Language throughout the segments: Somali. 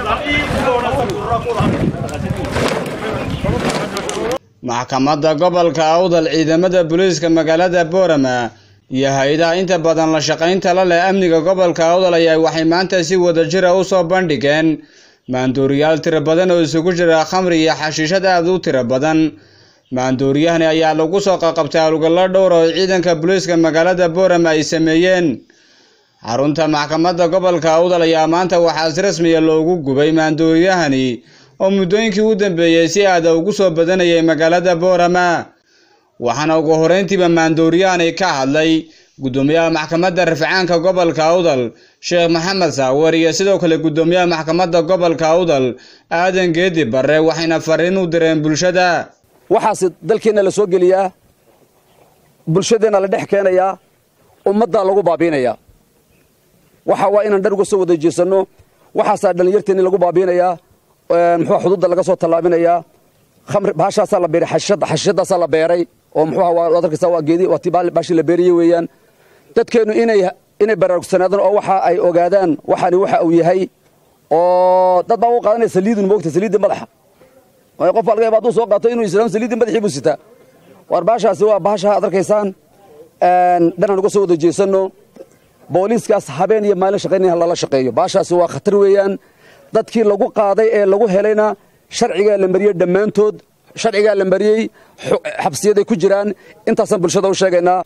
maxkamadda gobolka awdal ciidamada booliiska magaalada boorama iyo hay-adaha inta badan la shaqaynta la leh amniga gobolka awdal ayaa waxay maanta si wadajira u soo bandhigeen maanduuriyaal tiro badan oo isugu jira khamri iyo xashiishad aad u tiro badan maanduuriyahani ayaa lagu soo qaqabtay howlgallo dhowr oo ciidanka booliiska magaalada boorama ay sameeyeen xarunta maxkamadda gobolka awdal ayaa maanta waxaa si rasmiya loogu gubay maanduuriyahani oo muddooyinkii u dambeeyey si aada ugu soo badanayay magaalada boorama waxaana ugu horeyntiiba maanduuriyahani ka hadlay guddoomiyaha maxkamadda rafcaanka gobolka awdal sheekh maxamed saawer iyo sidoo kale guddoomiyaha maxkamadda gobolka awdal aadan geedi barre waxayna fariin u direen bulshada waxaase dalkeenna la soo geliyaa bulshadeenna la dhex keenayaa ummaddaa lagu baabiinayaa waxa waa inaan dhan uga soo wada jeesanno waxaasaa dhallinyarteenni lagu baabiinayaa muxuua xuduudda laga soo tallaabinayaa khamri baashaasaa la beeray xashishadda xashishadaasaa la beeray oo muxuuha waa waad arkaysaa waa geedi waa tii baashii la beerayey weeyaan dadkeennu inay inay baraarugsanaadaan oo waxa ay ogaadaan waxani waxa uu yahay oo dad baa u qaadanaya saliidun moogta saliidda madaxa qof baa laga yaaba hadduu soo qaato inuu islaam saliidda madaxii buu sitaa war baashaasi waa baasha aad arkaysaan dhanaan uga soo wada jeesanno booliiskaas habeen iyo maalin shaqaynaya lala shaqeeyo baashaasi waa khatar weeyaan dadkii lagu qaaday ee lagu helayna sharcigaa la mariyey dhammaantood sharcigaa la mariyey xabsiyaday ku jiraan intaasaan bulshada u sheegaynaa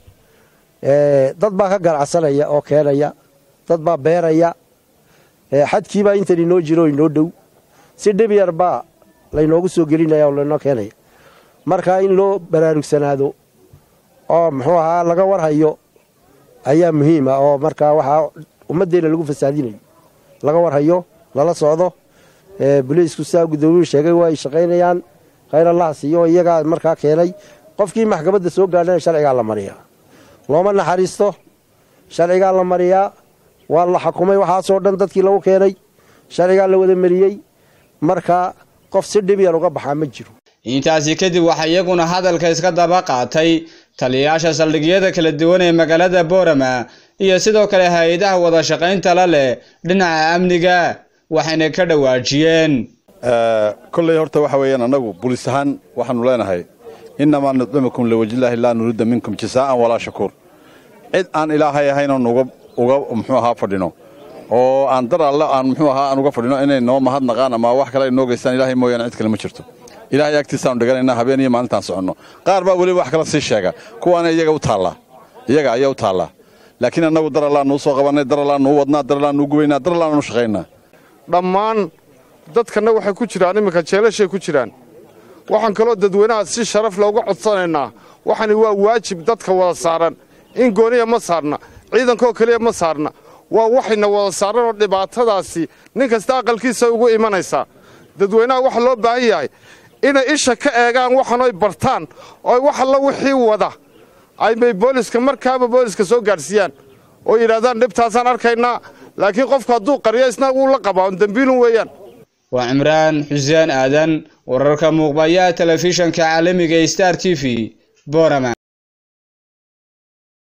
dad baa ka ganacsanaya oo keenaya dad baa beeraya xadkiibaa intan inoo jiro inoo dhow si dhib yar baa laynoogu soo gelinaya oo laynoo keenaya marka in loo baraarugsanaado oo muxuu ahaa laga warhayo ayaa muhiima oo markaa waxaa ummaddeena lagu fasaadinayo laga warhayo lala socdo boliisku sidaa guddoomiyuu sheegay waa ay shaqaynayaan khayr allah siiyo iyagaa markaa keenay qofkii maxkamadda soo gaadhana sharcigaa la mariyaa looma naxariisto sharcigaa la mariyaa waa la xukumay waxaasoo dhan dadkii lagu keenay sharcigaa la wada mariyey marka qof si dhib yar uga baxaa ma jiro intaasi kadib waxaa iyaguna hadalka iska daba qaatay taliyayaasha saldhigyada kala duwan ee magaalada boorama iyo sidoo kale hay-adaha wada shaqaynta la leh dhinaca amniga waxayna ka dhawaajiyeen kolley horta waxa weeyaan annagu bulis ahaan waxaanu leenahay innamaa nudcimukum liwajillaahi laa nuriida minkum jasaa'an walaa shakuur cid aan ilaahay ahaynoon uga uga muxuu ahaa fadhino oo aan dar alle aan muxuu ahaa aan uga fadhino inay noo mahadnaqaan ama wax kale ay noo geystaan ilaahay mooyaane cid kale ma jirto ilaahay agtiisaanu dhiganaynaa habeen iyo maalintaan soconno qaar baa weliba wax kala sii sheega kuwaana iyaga u taallaa iyaga ayaa u taallaa laakiin annagu dar allaa nuu soo qabannay dar allaa nuu wadnaa dar allaa nuu gubaynaa dar allaa nuu shaqaynaa dhammaan dadkanna waxay ku jiraan imminka jeelashay ku jiraan waxaan kaloo dadweynaha si sharaf looga codsanaynaa waxani waa waajib dadka wada saaran in gooniya ma saarna ciidankoo keliya ma saarna waa waxayna wada saaran oo dhibaatadaasi nin kasta aqalkiisa ugu imanaysaa dadweynaha waxa loo baahan yahay inay isha ka eegaan waxanoy bartaan oo wax alla wixii wada aybay booliska markaaba booliska soo gaadhsiiyaan oo yidhahdaan dhibtaasaan arkaynaa laakiin qofku hadduu qaryo isna wuu la qabaa on dembiilun weeyaan waa cimraan xuseen aadan wararka muuqbayaha telefishanka caalamiga star t v boorama